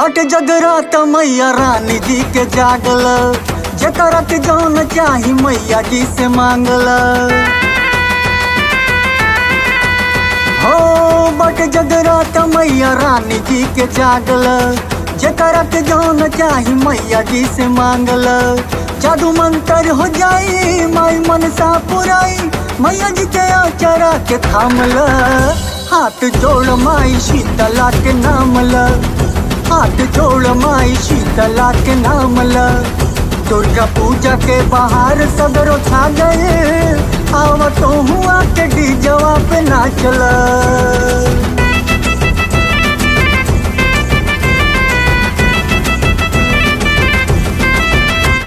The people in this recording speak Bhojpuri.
बट जगरात मैया रानी जी के जागल जकरा के जौन चाही मैया जी से मांगल हो बट जगरात मैया रानी जी के जागल जकरा के जौन चाही मैया जी से मांगल जादू मंतर हो जाई माई मनसा पुराई मैया जी के आचरा के थामल हाथ जोड़ माई शीतला के नाम ल हाथ जोड़ माई शीतला के नाम ल दुर्गा पूजा के बाहर सदरो छा गए आव तो हुआ के डीजवा पे नाचल